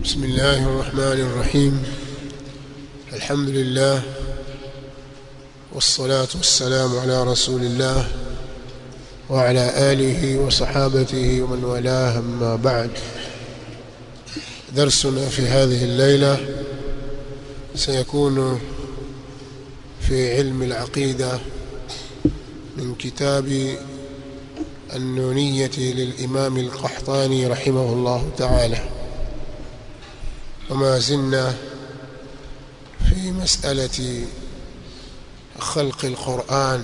بسم الله الرحمن الرحيم الحمد لله والصلاة والسلام على رسول الله وعلى آله وصحابته ومن والاه أما بعد درسنا في هذه الليلة سيكون في علم العقيدة من كتاب النونية للإمام القحطاني رحمه الله تعالى وما زلنا في مسألة خلق القرآن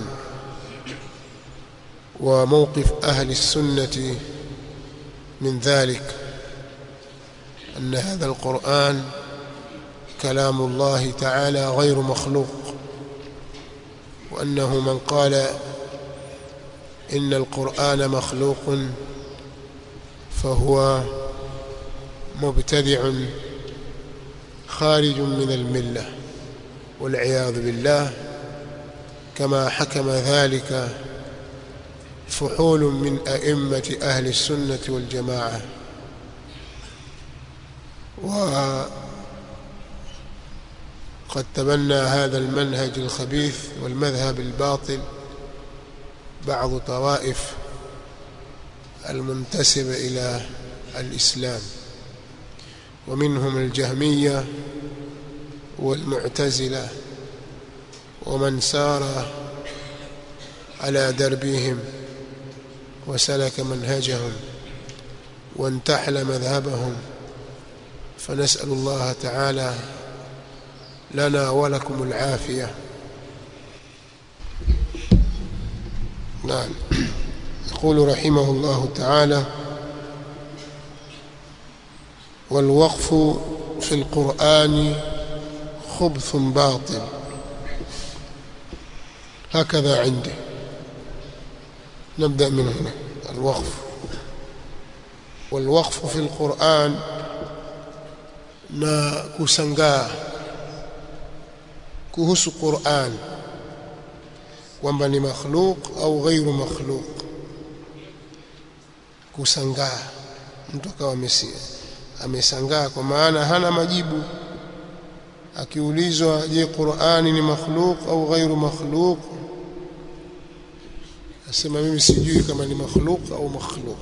وموقف أهل السنة من ذلك أن هذا القرآن كلام الله تعالى غير مخلوق وأنه من قال إن القرآن مخلوق فهو مبتدع خارج من الملة والعياذ بالله كما حكم ذلك فحول من أئمة أهل السنة والجماعة وقد تبنى هذا المنهج الخبيث والمذهب الباطل بعض طوائف المنتسبة إلى الإسلام ومنهم الجهمية والمعتزلة ومن سار على دربهم وسلك منهجهم وانتحل مذهبهم فنسأل الله تعالى لنا ولكم العافية نعم يقول رحمه الله تعالى والوقف في القرآن خبث باطل هكذا عندي نبدأ من هنا الوقف والوقف في القرآن na kusangaa kuhusu Qur'an kwamba ni makhluk au ghairu makhluk kusangaa mtu akawa amesangaa kwa maana hana majibu akiulizwa je Qur'ani ni makhluk au ghairu makhluk asema mimi sijui kama ni makhluk au makhluk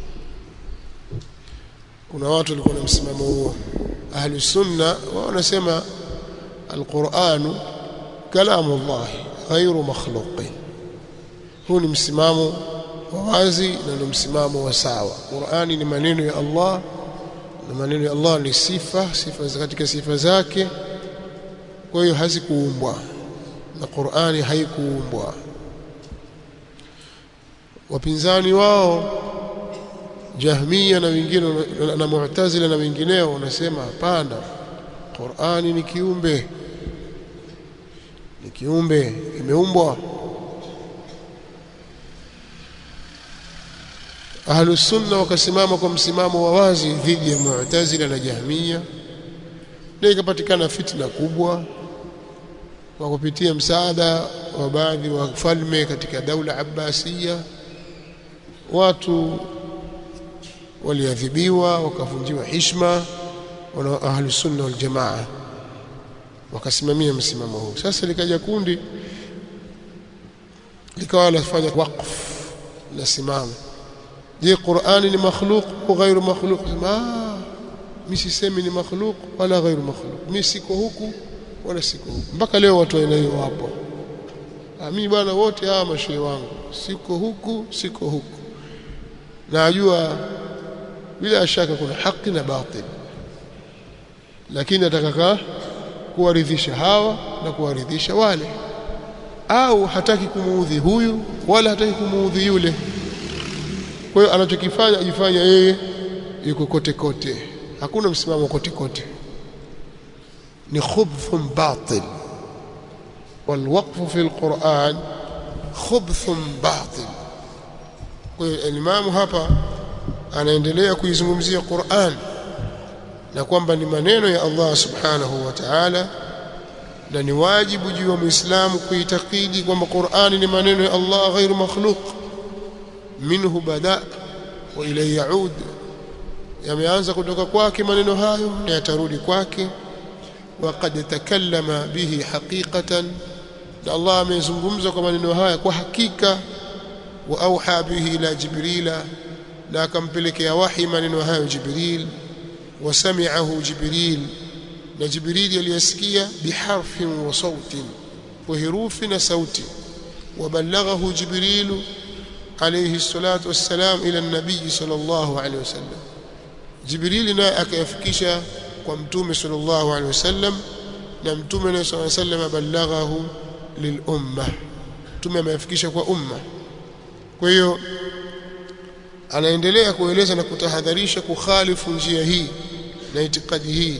kuna watu walikuwa na msimamo huo ahli sunna wao wanasema alquran kalamu Allah ghairu makhluqin huu ni msimamo wa wazi na ni msimamo wa sawa Qur'ani ni maneno ya Allah na maneno ya Allah ni sifa sifa katika sifa zake kwa hiyo hazikuumbwa na Qur'ani haikuumbwa wapinzani wao Jahmiya na wengine na Mu'tazila na wengineo wanasema hapana Qur'ani ni kiumbe ni kiumbe imeumbwa Ahlus Sunna wakasimama kwa msimamo wa wazi dhidi ya Mu'tazila na Jahmiya na ikapatikana fitna kubwa kwa kupitia msaada wa baadhi wa falme katika daula Abbasiya watu waliadhibiwa wakavunjiwa hishma wana ahli sunna wal jamaa wakasimamia msimamo huu sasa likaja kundi likawa lafanya waqf la simama je Qur'ani ni makhluq au ghairu makhluq ah mimi sisemi ni makhluq wala ghairu makhluq mimi siko huku wala siko huku mpaka leo watu wanayo wapo mimi bwana wote hawa mashehe wangu siko huku siko huku najua bila shaka kuna haki na batil lakini atakaka kuwaridhisha hawa na kuwaridhisha wale au hataki kumuudhi huyu wala hataki kumuudhi yule kwa hiyo anachokifanya ajifanya yeye yuko kote kote hakuna msimamo kote kote ni khubthun batil والوقف في القرآن خبث باطل kwa hiyo imamu hapa anaendelea kuizungumzia Qur'an na kwamba ni maneno ya Allah subhanahu wa ta'ala na ni wajibu juu wa Muislamu kuitakidi kwamba Qur'ani ni maneno ya Allah ghairu makhluq minhu bada wa ilayhi yaud yameanza kutoka kwake maneno hayo na yatarudi kwake waqad takallama bihi haqiqatan na Allah amezungumza kwa maneno haya kwa hakika wa auha bihi ila jibrila na akampelekea wahi maneno hayo jibril wasami'ahu jibril na jibril aliyasikia biharfin wa sautin wa herufi na sauti وبلغه جبريل عليه الصلاة والسلام إلى النبي صلى الله عليه وسلم جبريل نا akayafikisha kwa mtume صلى الله عليه وسلم na mtume صلى الله عليه وسلم بلغه للأمة mtume ameyafikisha kwa umma kwa hiyo anaendelea kueleza na kutahadharisha kukhalifu njia hii na itikadi hii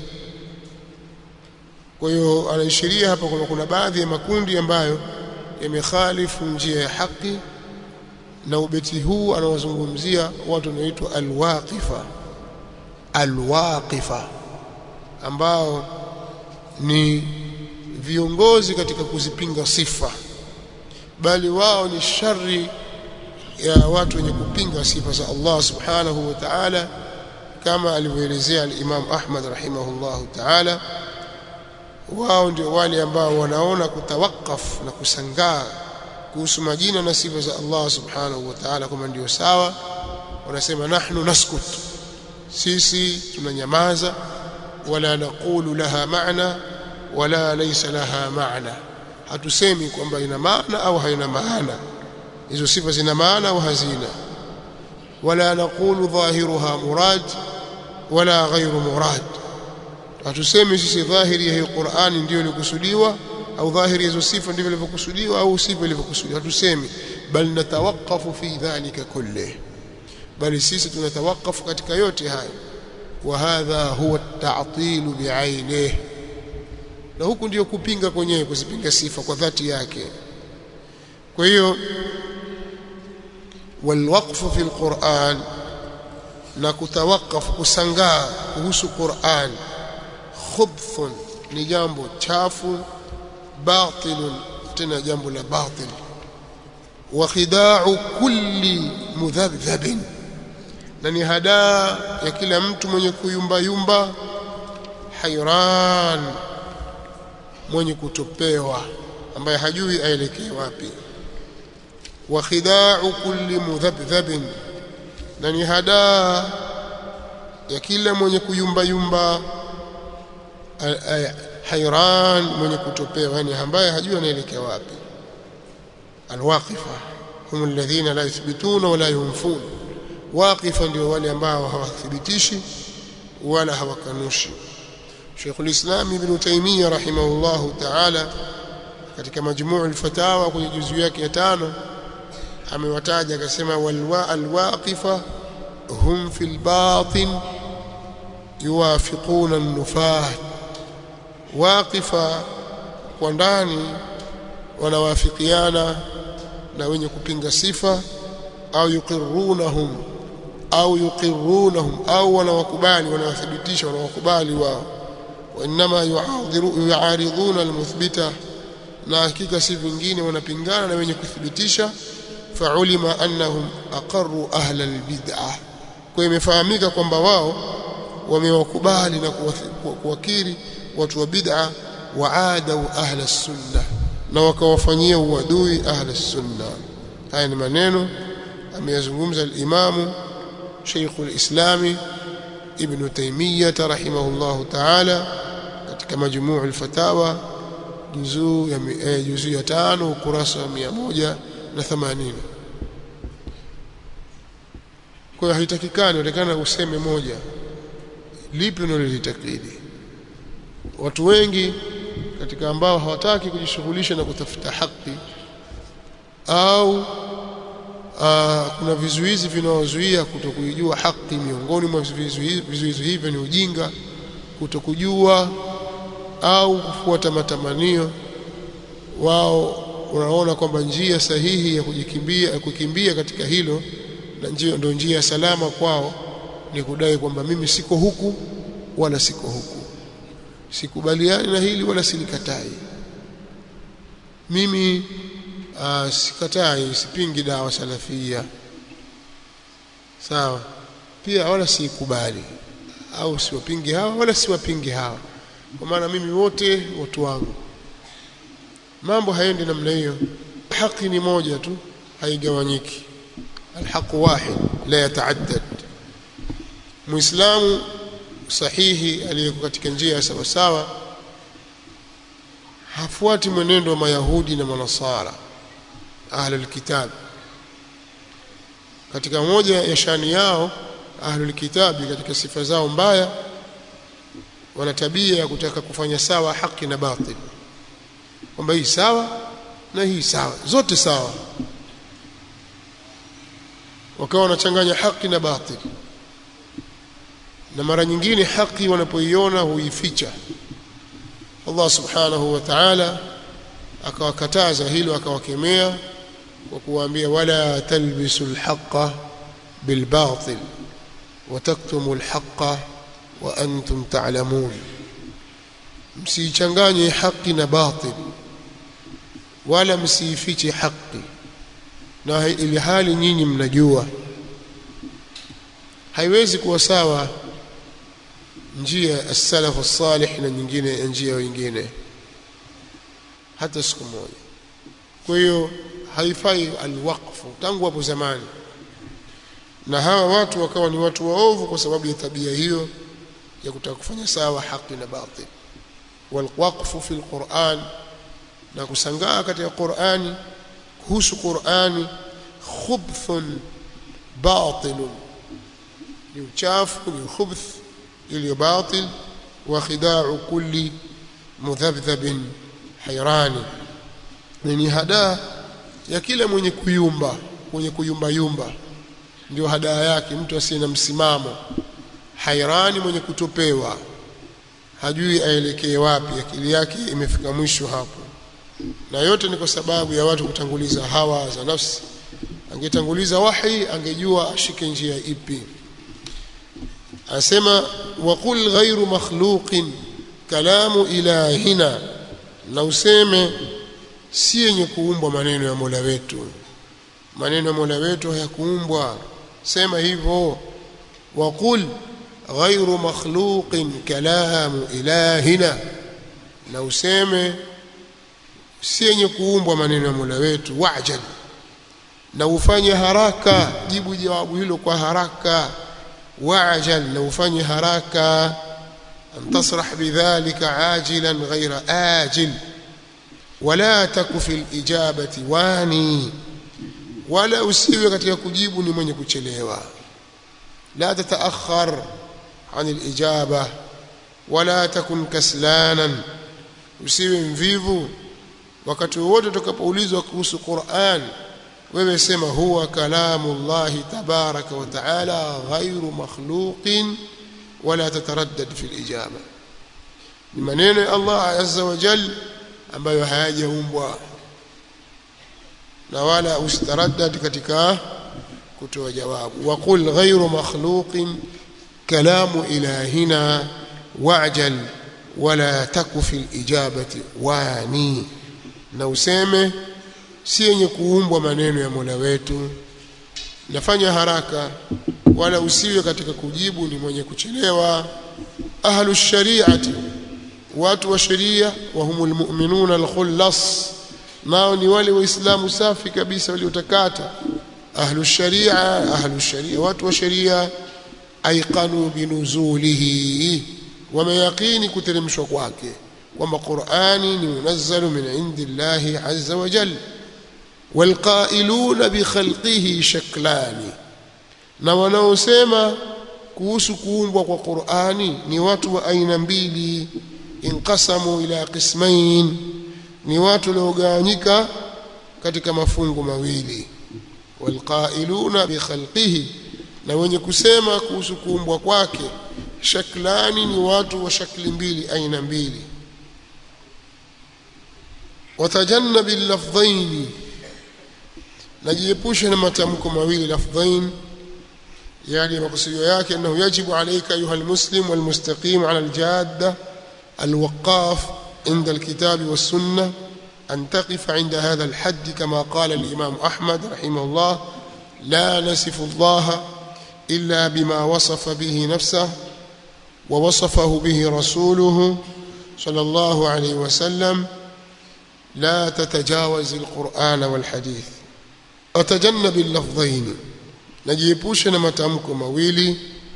kwa hiyo anaishiria hapa kwamba kuna baadhi ya makundi ambayo yamekhalifu njia ya haki na ubeti huu anawazungumzia watu wanaoitwa alwaqifa alwaqifa ambao ni viongozi katika kuzipinga sifa bali wao ni shari ya watu wenye kupinga sifa za Allah subhanahu wa ta'ala kama alivyoelezea al-Imam Ahmad rahimahullahu ta'ala wao ndio wale ambao wanaona kutawakaf na kusangaa kuhusu majina na sifa za Allah subhanahu wa ta'ala kama ndio sawa wanasema nahnu naskut sisi tunanyamaza wala naqulu laha maana wala laysa laha maana hatusemi kwamba ina maana au haina maana hizo sifa zina maana au hazina wala naqulu dhahiruha murad wala ghairu murad hatusemi sisi dhahiri ya hii Qur'ani ndio ilikusudiwa au dhahiri hizo sifa ndivyo ilivyokusudiwa au sifa ilivyokusudiwa hatusemi bal natawaqafu fi dhalika kulli bali sisi tunatawakafu katika yote hayo wa hadha huwa at-ta'til bi'ainihi na huku ndio kupinga kwenyewe kuzipinga sifa kwa dhati yake kwa hiyo walwaqfu fi alquran na kutawakaf kusangaa kuhusu Qur'an khubthun ni jambo chafu batilun tena jambo la batil wa khida'u kulli mudhabdhabin na ni hadaa ya kila mtu mwenye kuyumba yumba hayran mwenye kutopewa ambaye hajui aelekee wapi wa khida'u kulli mudhabdhabin na ni hadaa ya kila mwenye kuyumba yumba hayran mwenye kutopewa yani ambaye hajui anaelekea wapi alwaqifa hum alladhina la yuthbituna wala yunfun waqifa ndio wale ambao hawathibitishi wala hawakanushi Sheikh al-Islam Ibn Taymiyyah rahimahullahu ta'ala katika majmuu al-fatawa kwenye juzu yake ya tano amewataja akasema walwa alwaqifa hum fil batin yuwafiquna an-nufah waqifa kwa ndani wanawafikiana na wenye kupinga sifa au yuqirrunahum au yuqirrunahum au wanawakubali wanawathibitisha wanawakubali wao وانما يعارضون المثبته na hakika si vingine wanapingana na wenye kuthibitisha faulima annahum aqarru ahla albid'ah kwa imefahamika kwamba wao wamewakubali na kuwakiri watu wa bid'a waadau ahla sunna na wakawafanyia uadui ahla sunna haya ni maneno ameyazungumza al-imamu Sheikh al-Islami Ibn Taymiyyah rahimahullahu ta'ala katika majmuu al-fatawa juzuu ya eh, juzuu ya tano ukurasa wa 180 kwa hiyo haitakikani utakana useme moja lipi unalolitakidi watu wengi katika ambao hawataki kujishughulisha na kutafuta haki au aa, kuna vizuizi vinaozuia kutokujua haki miongoni mwa vizuizi, vizuizi hivyo ni ujinga kutokujua au kufuata matamanio wao unaona kwamba njia sahihi ya kujikimbia ya kukimbia katika hilo na njia ndio njia salama kwao ni kudai kwamba mimi siko huku wala siko huku sikubaliani na hili wala silikatai mimi uh, sikatai sipingi dawa salafia sawa pia wala siikubali au siwapingi hawa wala siwapingi hawa kwa maana mimi wote watu wangu mambo haendi namna hiyo haki ni moja tu haigawanyiki alhaqu wahid la yataaddad muislamu sahihi aliyeko katika njia ya sawa sawa hafuati mwenendo wa mayahudi na manasara ahlul kitab katika moja ya shani yao ahlul kitabi katika sifa zao mbaya wana tabia ya kutaka kufanya sawa haki na batil kwamba hii sawa na hii sawa zote sawa wakawa wanachanganya haki na batil na mara nyingine haki wanapoiona huificha Allah subhanahu wa ta'ala akawakataza hilo akawakemea kwa kuwaambia wala talbisu alhaqa bilbatil wataktumu alhaqa wa antum ta'lamun msichanganye haki na batil wala msiifiche haki na ili hali nyinyi mnajua haiwezi kuwa sawa njia as-salaf as-salih na nyingine njia wengine hata siku moja kwa hiyo haifai alwaqfu tangu hapo zamani na hawa watu wakawa ni watu waovu kwa sababu ya tabia hiyo ya kutaka kufanya sawa haki na batil walwaqfu fi alquran na kusangaa katika Qur'ani kuhusu Qur'ani khubthun batilun ni uchafu ni khubth iliyo batil wa khida'u kulli mudhabdhabin hayrani ni hadaa ya kila mwenye kuyumba mwenye kuyumba yumba ndio hadaa yake mtu asiye na msimamo hairani mwenye kutopewa hajui aelekee wapi akili yake imefika mwisho hapo na yote ni kwa sababu ya watu kutanguliza hawa za nafsi angetanguliza wahi angejua ashike njia ipi asema waqul ghairu makhluqin kalamu ilahina na useme si yenye kuumbwa maneno ya Mola wetu maneno ya Mola wetu hayakuumbwa sema hivyo waqul ghairu makhluqin kalamu ilahina na useme si yenye kuumbwa maneno ya Mola wetu wajal na ufanye haraka jibu jawabu hilo kwa haraka wajal na ufanye haraka an tasrah bidhalika ajilan ghaira ajil wala taku fil ijabati wani wala usiwe katika kujibu ni mwenye kuchelewa la tataakhar عن الإجابة ولا تكن كسلانا usiwe mvivu wakati wote utakapoulizwa kuhusu Qur'an wewe sema huwa kalamu Allah tabaraka wa taala ghairu makhluqin wala tataraddad fi al-ijaba ni maneno ya Allah azza wa jal ambayo hayajaumbwa na wala usitaraddad katika kutoa jawabu waqul ghairu makhluqin كلام إلهنا واعجل ولا تك في الإجابة واني na useme si yenye kuumbwa maneno ya Mola wetu nafanya haraka wala usiwe katika kujibu ni mwenye kuchelewa ahlu shari'ati watu wa sheria wa humul mu'minuna al-khullas nao ni wale waislamu safi kabisa waliotakata ahlu sharia ahlu sharia watu wa sheria aiqanu binuzulihi wameyaqini kuteremshwa kwake kwamba Qur'ani ni munazzalu min indillahi azza wa jalla walqailuna bikhalqihi shaklani na wanaosema kuhusu kuumbwa kwa Qur'ani ni watu wa aina mbili inqasamu ila qismain ni watu waliogawanyika katika mafungu mawili walqailuna bikhalqihi na wenye kusema kuhusu kuumbwa kwake shaklani ni watu wa shakli mbili aina mbili watajannabi lafdhaini najiepusha na matamko mawili lafdhain yani makusudio yake annahu yajibu alayka ayuha almuslim walmustaqim ala aljadda alwaqaf عند الكتاب والسنة أن تقف عند هذا الحد كما قال الإمام أحمد رحمه الله لا نسف الله إلا بما وصف به نفسه ووصفه به رسوله صلى الله عليه وسلم لا تتجاوز القرآن والحديث وتجنب اللفظين نجيبوشنا متامكو مويلي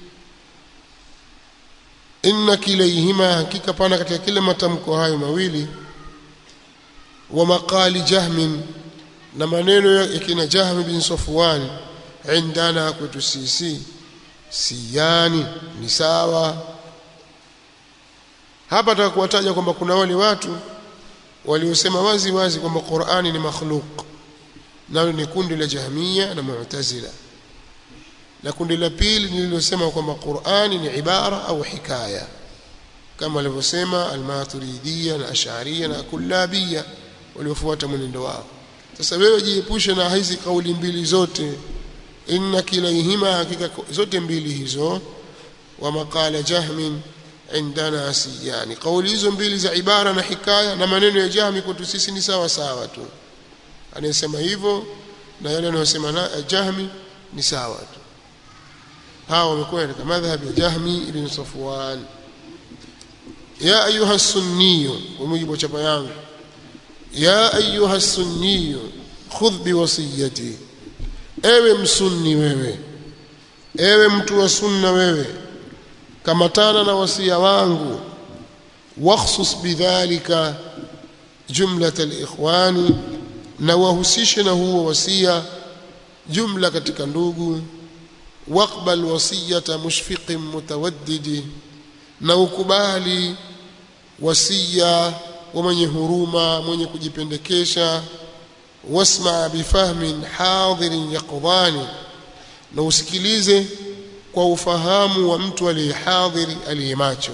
inna kilaihima hakika pana katika kila matamko hayo mawili wa maqali jahmin na maneno ya kina jahm bin safwan indana kwetu sisi siyani ni sawa hapa tutakuwataja kwamba kuna wale watu waliosema wazi wazi kwamba Qur'ani ni makhluq nalo ni kundi la Jahmiya na Mu'tazila na kundi la pili nililosema kwamba Qur'ani ni ibara au hikaya kama alivyosema al-Maturidiyya na Ash'ariyya na Kullabiyya waliofuata mwenendo wao sasa wewe jiepushe na hizi kauli mbili zote inna kilaihima hakika zote mbili hizo wa maqala jahmin indana siyani kauli hizo mbili za ibara na hikaya na maneno ya jahmi kwetu sisi ni sawa sawa tu anayesema hivyo na yale anayosema na jahmi ni sawa tu hawa wamekuwa katika madhhabi ya jahmi ibn safwan ya ayuha sunniyu kwa mujibu wa chapa yangu ya ayuha sunniyu khudh biwasiyati ewe msunni wewe ewe mtu wa sunna wewe kamatana na wasia wangu wakhsus bidhalika jumlat alikhwani na wahusishe na huo wasia jumla katika ndugu waqbal wasiyata mushfiqin mutawaddidi na ukubali wasia wa mwenye huruma mwenye kujipendekesha wasma bifahmin hadirin yaqdhani na usikilize kwa ufahamu wa mtu aliyehadhiri aliyemacho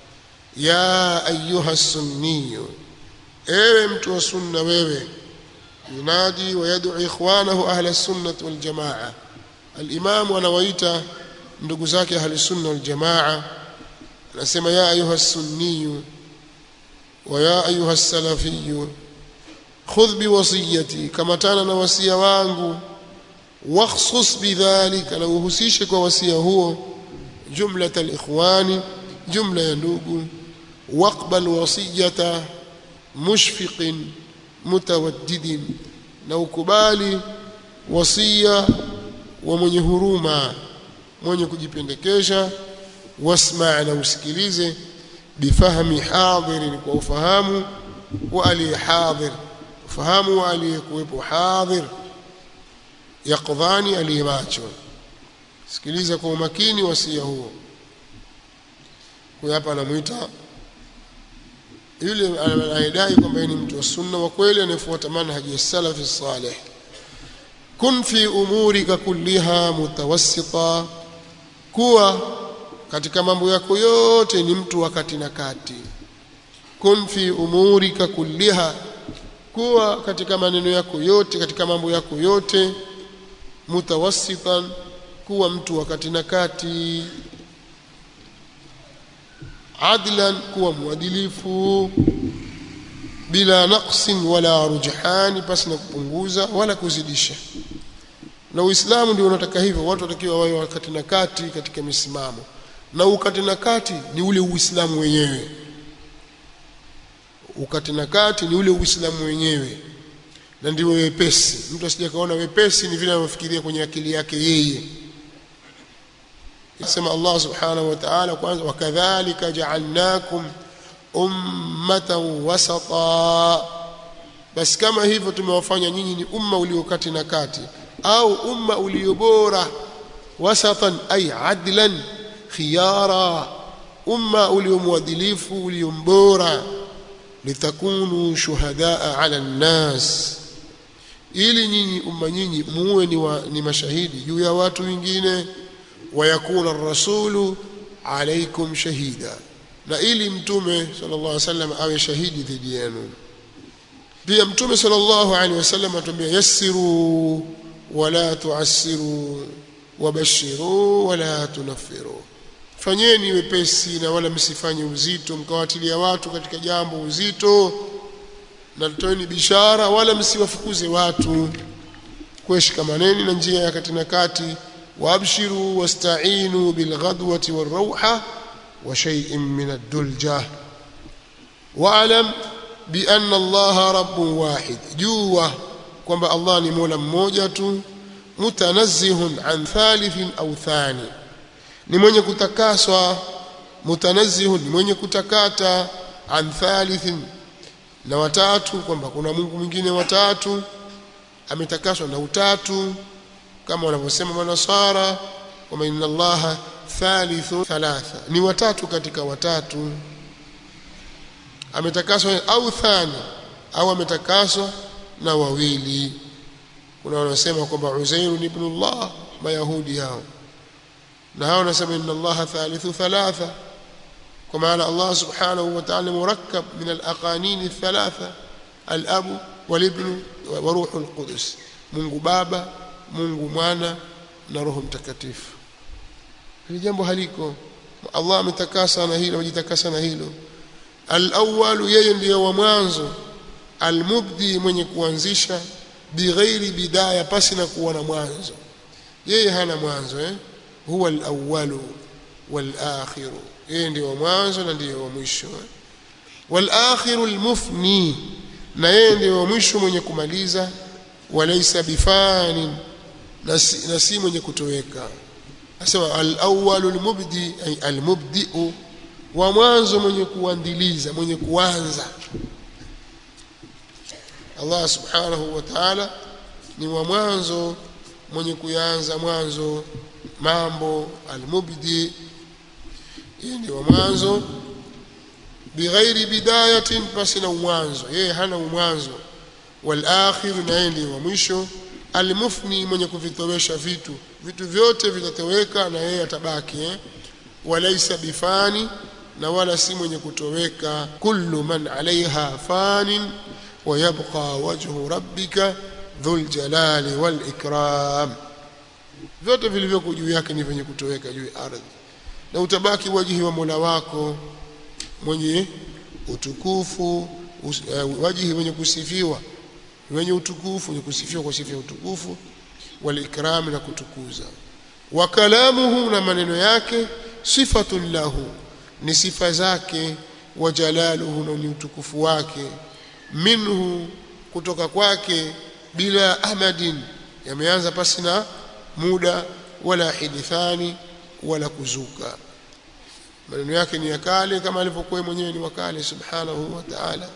ya ayuha sunniyu ewe mtu wa sunna wewe yunadi wa yad'u ikhwanahu ahla sunnah wal jamaa al-imam anawaita ndugu zake ahli sunna wal jamaa anasema ya ayuha sunniyu wa ya ayuha salafiyu khudh biwasiyati kama tana na wasia wangu wakhsus bidhalika na uhusishe kwa wasia huo jumlat alikhwani jumla ya ndugu waqbal wasiyata mushfiqin mutawaddidin na ukubali wasia wa mwenye huruma mwenye kujipendekesha wasma na usikilize bifahmi hadirin kwa ufahamu wa aliyehadhir ufahamu wa aliyekuwepo hadhir yaqdhani aliyemacho sikiliza kwa umakini wasia huo huyo hapa anamuita yule anayedai kwamba ni mtu wa sunna wa kweli anayefuata manhaji ya salafi salih kun fi umurika kulliha mutawassita kuwa katika mambo yako yote ni mtu wa kati na kati kun fi umurika kulliha kuwa katika maneno yako yote katika mambo yako yote mutawassitan kuwa mtu wa kati na kati adlan kuwa mwadilifu bila naqsin wala rujhani pasi na kupunguza wala kuzidisha na uislamu ndio unataka hivyo watu watakiwa wawe wakati na kati katika misimamo na ukati na kati ni ule uislamu wenyewe ukati na kati ni ule uislamu wenyewe na ndio wepesi mtu asije kaona wepesi ni vile anavyofikiria kwenye akili yake yeye yasema Allah subhanahu wa ta'ala kwanza wakadhalika ja'alnakum ummatan wasata basi kama hivyo tumewafanya nyinyi ni umma uliokati na kati au umma uliobora wasatan ay adlan khiyara umma uliomwadilifu uliombora litakunu shuhadaa ala nnas ili nyinyi umma nyinyi muwe ni, wa, ni mashahidi juu ya watu wengine wayakuna rasulu alaikum shahida na ili mtume sallallahu alaihi wasallam awe shahidi dhidi yenu pia mtume sallallahu alaihi wasallam atuambia yassiru wala tuassiru wabashiru wala tunaffiru fanyeni wepesi na wala msifanye uzito mkawatilia watu katika jambo uzito na toeni bishara wala msiwafukuze watu kueshikamaneni na njia ya kati na kati وابشروا واستعينوا بالغدوة والروحة وشيء من الدلجة واعلم بأن الله رب واحد جوا kwamba Allah ni Mola mmoja tu mutanazzihun an thalithin au thani ni mwenye kutakaswa mutanazzihun ni mwenye kutakata an thalithin na watatu kwamba kuna Mungu mwingine watatu ametakaswa na utatu kama wanavyosema manasara kwamba inna allaha thalithu thalatha ni watatu katika watatu ametakaswa au thani au ametakaswa na wawili kuna wanaosema kwamba Uzair ibn Allah mayahudi hao na hao wanasema inna allaha thalithu thalatha kwa maana Allah subhanahu wa ta'ala murakkab min al-aqanin thalatha al-abu wal-ibn wa ruhul qudus Mungu baba Mungu mwana na roho mtakatifu hili jambo haliko Allah ametakasa na hilo amejitakasa na hilo al-awwal yeye ndiyo wa mwanzo al-mubdi mwenye kuanzisha bighairi bidaya pasi na kuwa na mwanzo yeye hana mwanzo eh huwa al-awwal wal-akhir yeye ndiyo wa mwanzo na ndiyo wa mwisho eh? wal-akhir al-mufni na yeye ndiyo wa mwisho mwenye kumaliza walaysa bifanin na si, na si mwenye kutoweka asema al-awwalu al-mubdi ay al-mubdi'u wa mwanzo mwenye kuandiliza mwenye kuanza Allah subhanahu wa ta'ala ni wa mwanzo mwenye kuanza mwanzo mambo al-mubdi yeye ni wa mwanzo bighairi bidayatin basi na mwanzo yeye hana mwanzo wal-akhir na yeye ndiye wa mwisho almufni mwenye kuvitowesha vitu vitu vyote vitatoweka na yeye atabaki eh? walaisa bifani na wala si mwenye kutoweka kullu man alaiha fanin wayabqa wajhu rabbika dhul jalali wal ikram vyote vilivyoko juu yake ni vyenye kutoweka juu ya ardhi na utabaki wajihi wa Mola wako mwenye utukufu us, uh, wajihi mwenye kusifiwa wenye utukufu wenye kusifiwa kwa sifa ya utukufu wal ikram na kutukuza wa kalamuhu na maneno yake sifatun lahu ni sifa zake wa jalaluhu na ni utukufu wake minhu kutoka kwake bila amadin yameanza pasi na muda wala hidithani wala kuzuka maneno yake ni ya kale kama alivyokuwa mwenyewe ni wakale subhanahu wa ta'ala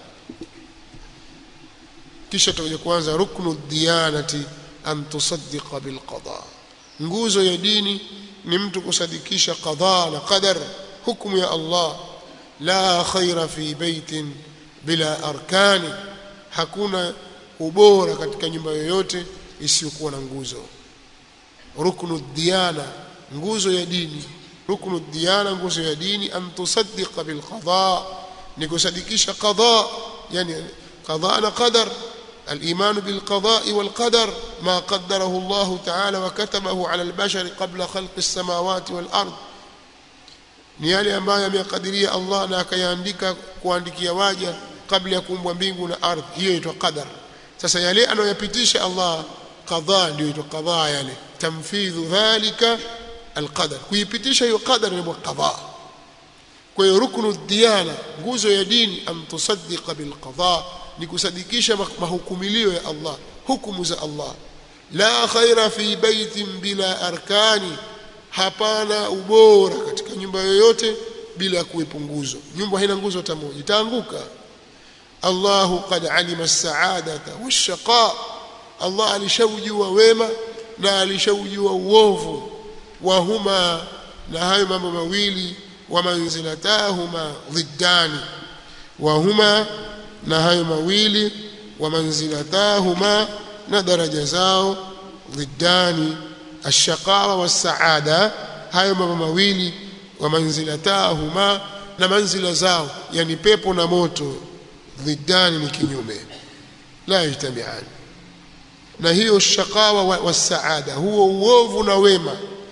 kisha tutakuja kuanza ruknu diyanati an tusaddiqa bil qada nguzo ya dini ni mtu kusadikisha qada na qadar hukumu ya Allah la khaira fi baitin bila arkani hakuna ubora katika nyumba yoyote isiyokuwa na nguzo ruknu diyana nguzo ya dini ruknu diyana nguzo ya dini an tusaddiqa bil qada ni kusadikisha qada yani qada na qadar الإيمان بالقضاء والقدر ما قدره الله تعالى وكتبه على البشر قبل خلق السماوات والأرض ni yale ambayo ameyakadiria Allah na akayaandika kuandikia waja kabla ya kuumbwa mbingu na ardhi hiyo inaitwa qadar sasa yale anayoyapitisha Allah qadha ndio inaitwa qadha yale tamfidhu dhalika alqadar kuipitisha hiyo qadar ni qadha kwa hiyo ruknu diyana nguzo ya dini am tusaddiqa bil qadha ni kusadikisha mahukumilio ya Allah hukumu za Allah la khaira fi baitin bila arkani hapana ubora katika nyumba yoyote bila kuwepo nguzo nyumba haina nguzo hata moja itaanguka Allahu qad alima as-sa'adata wash-shaqa Allah alishaujua wema na alishaujua uovu wa huma na hayo mambo mawili wa manzilatahuma dhiddani wa huma na hayo mawili wa manzilatahuma na daraja zao dhiddani ashaqawa wasaada hayo mambo mawili wa manzilatahuma na manzila zao yani pepo na moto dhiddani ni kinyume la yajtamiani na hiyo shaqawa wasaada huo uovu na wema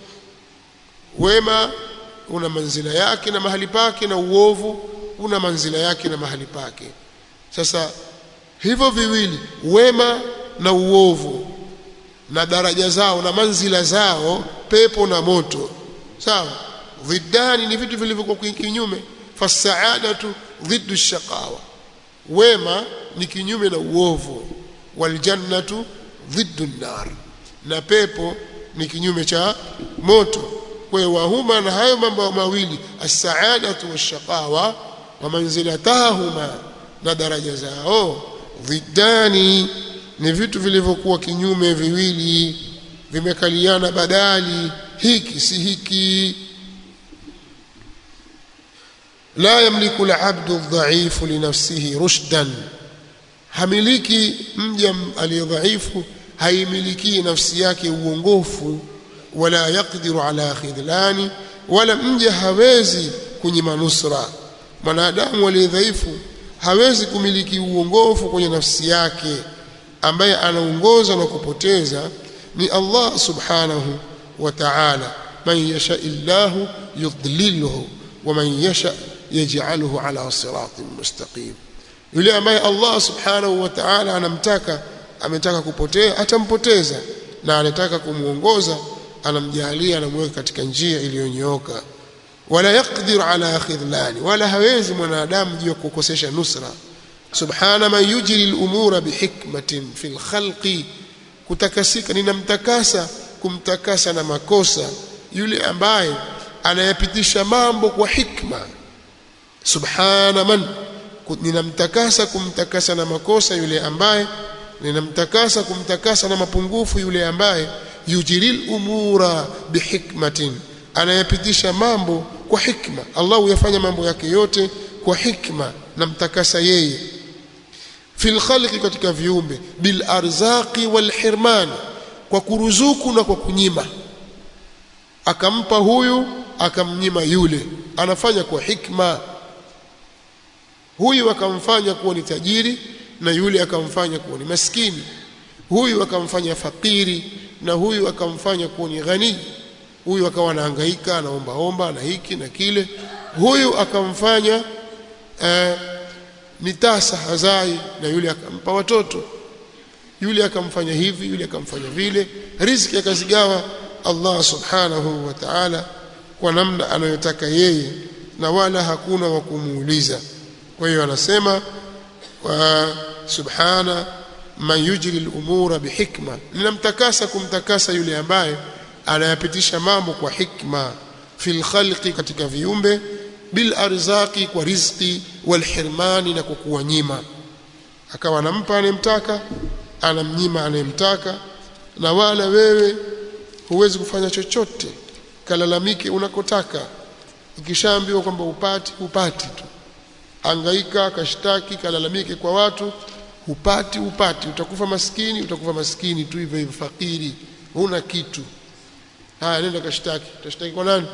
wema una manzila yake na mahali pake na uovu una manzila yake na mahali pake sasa hivyo viwili wema na uovu na daraja zao na manzila zao pepo na moto sawa dhiddani ni vitu vilivyokuwa kinyume fasaadatu dhiddu shaqawa wema ni kinyume na uovu waljannatu dhiddu nar na pepo ni kinyume cha moto kwa hiyo wahuma na hayo mambo mawili as-sa'adatu wash-shaqawa wa manzilatahuma na daraja zao dhiddani ni vitu vilivyokuwa kinyume viwili vimekaliana badali hiki si hiki la yamliku al-'abdu adh-dha'ifu li nafsihi rushdan hamiliki mja aliyedhaifu haimiliki nafsi yake uongofu wala yakdiru ala khidlani wala mja hawezi kunyima nusra mwanadamu aliyedhaifu hawezi kumiliki uongofu kwenye nafsi yake ambaye anaongoza na kupoteza ni Allah subhanahu wa ta'ala man yasha illahu yudlilhu wa man yasha yaj'aluhu ala siratin mustaqim yule ambaye Allah subhanahu wa ta'ala anamtaka ametaka kupotea atampoteza na anataka kumuongoza anamjalia anamweka katika njia iliyonyooka wala yaqdiru ala khidlani wala hawezi mwanadamu juu ya kukosesha nusra subhana man yujri al-umura bihikmatin fil khalqi kutakasika ninamtakasa kumtakasa na makosa yule ambaye anayapitisha mambo kwa hikma subhana man ninamtakasa kumtakasa na makosa yule ambaye ninamtakasa kumtakasa na mapungufu yule ambaye yujiril umura bihikmatin anayapitisha mambo kwa hikma Allah huyafanya mambo yake yote kwa hikma namtakasa yeye fil khalqi katika viumbe bil arzaqi wal hirman kwa kuruzuku na kwa kunyima akampa huyu akamnyima yule anafanya kwa hikma huyu akamfanya kuwa ni tajiri na yule akamfanya kuwa ni maskini huyu akamfanya fakiri na huyu akamfanya kuwa ni ghani huyu akawa anahangaika anaomba omba na hiki na kile huyu akamfanya eh, ni tasa hazai na yule akampa watoto yule akamfanya hivi yule akamfanya vile riziki akazigawa Allah subhanahu wa ta'ala kwa namna anayotaka yeye na wala hakuna wa kumuuliza kwa hiyo anasema wa subhana man yujri al-umura bihikma ninamtakasa kumtakasa yule ambaye anayapitisha mambo kwa hikma fil khalqi katika viumbe bil arzaqi kwa rizqi wal hirmani na kwa kuwanyima akawa anampa anemtaka anamnyima anemtaka na wala wewe huwezi kufanya chochote kalalamike unakotaka ukishaambiwa kwamba upati upati tu angaika kashtaki kalalamike kwa watu hupati upati utakufa maskini utakufa maskini tu hivyo hivyo fakiri huna kitu haya nenda kashtaki utashtaki kwa nani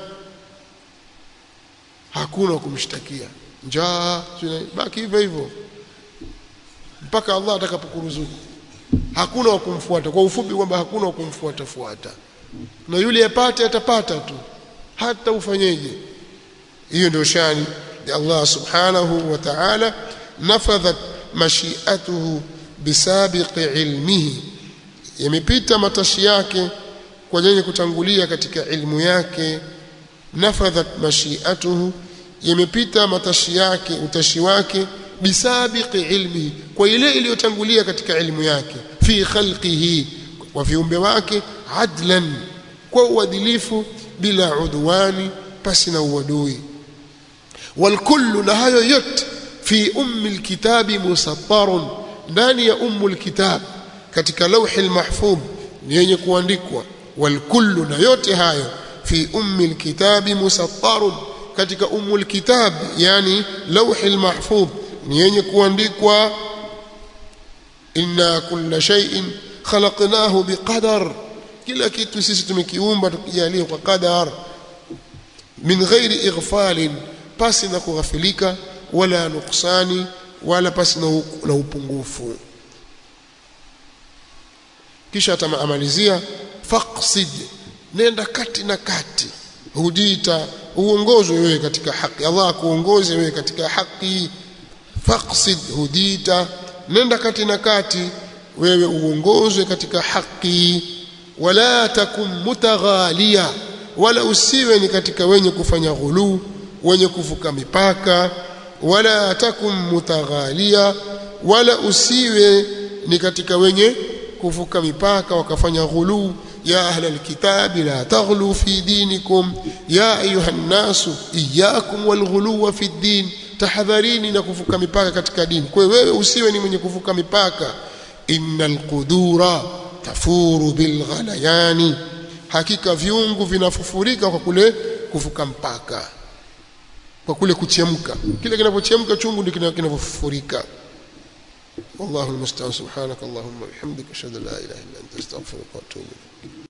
hakuna kumshtakia njaa baki hivyo hivyo mpaka Allah atakapokuruzuku hakuna wa kumfuata kwa ufupi kwamba hakuna wa kumfuata fuata na yule apate atapata tu hata ufanyeje hiyo ndio shani ya Allah subhanahu wa ta'ala nafadhat mashiatuhu bisabiqi ilmihi yamepita matashi yake kwa yenye kutangulia katika ilmu yake nafadhat mashiatuhu yamepita matashi yake utashi wake bisabiqi ilmihi kwa ile iliyotangulia katika ilmu yake fi khalqihi wa viumbe wake adlan kwa uadilifu bila udwani pasi na uadui والكل na hayo yote fi ummi alkitabi musattarun ndani ya ummu alkitab katika lawhi almahfuz ni yenye kuandikwa والكل na yote hayo fi ummi alkitabi musattarun katika ummu alkitab yani lawhi almahfuz ni yenye kuandikwa inna kulla shay'in khalaqnahu biqadar kila kitu sisi tumekiumba tukijalia kwa qadar min ghairi ighfalin pasi na kughafilika wala nuksani wala pasi na upungufu kisha atamalizia faqsid nenda kati na kati hudita uongozwe wewe katika haki Allah akuongoze wewe katika haki faqsid hudita nenda kati na kati wewe uongozwe katika haki wala takum mutaghalia wala usiwe ni katika wenye kufanya ghuluu wenye kuvuka mipaka wala takum mutaghalia wala usiwe ni katika wenye kuvuka mipaka wakafanya ghuluu ya ahla alkitabi la taghlu fi dinikum ya ayuha nnasu iyyakum walghuluwa fi din tahadharini na kuvuka mipaka katika dini kwa wewe usiwe ni mwenye kuvuka mipaka innal qudura tafuru bilghalayani hakika viungu vinafufurika kwa kule kuvuka mpaka kwa kule kuchemka kile kinapochemka chungu ndio kinavofurika والله المستعان سبحانك اللهم وبحمدك اشهد ان لا اله الا انت استغفرك واتوب اليك